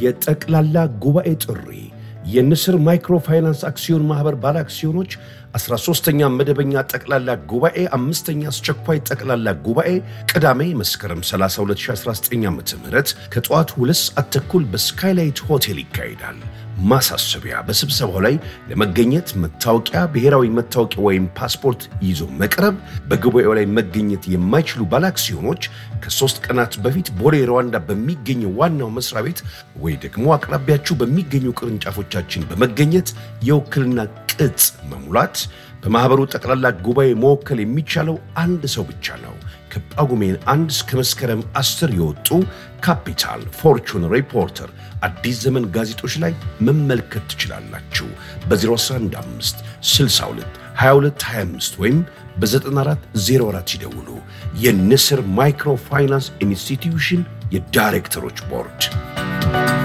የጠቅላላ ጉባኤ ጥሪ የንስር ማይክሮ ፋይናንስ አክሲዮን ማኅበር ባለ አክሲዮኖች 13ኛ መደበኛ ጠቅላላ ጉባኤ አምስተኛ አስቸኳይ ጠቅላላ ጉባኤ ቅዳሜ መስከረም 30 2019 ዓ ም ከጠዋቱ ሁለት ሰዓት ተኩል በስካይላይት ሆቴል ይካሄዳል። ማሳሰቢያ፣ በስብሰባው ላይ ለመገኘት መታወቂያ፣ ብሔራዊ መታወቂያ ወይም ፓስፖርት ይዞ መቅረብ። በጉባኤው ላይ መገኘት የማይችሉ ባለአክሲዮኖች ከሶስት ቀናት በፊት ቦሌ ሩዋንዳ በሚገኘው ዋናው መስሪያ ቤት ወይ ደግሞ አቅራቢያችሁ በሚገኙ ቅርንጫፎቻችን በመገኘት የውክልና ቅጽ መሙላት። በማኅበሩ ጠቅላላ ጉባኤ መወከል የሚቻለው አንድ ሰው ብቻ ነው። ከጳጉሜን አንድ እስከ መስከረም አስር የወጡ ካፒታል፣ ፎርቹን፣ ሪፖርተር፣ አዲስ ዘመን ጋዜጦች ላይ መመልከት ትችላላችሁ። በ0115 62 22 25 ወይም በ9404 ይደውሉ። የንስር ማይክሮ ፋይናንስ ኢንስቲትዩሽን የዳይሬክተሮች ቦርድ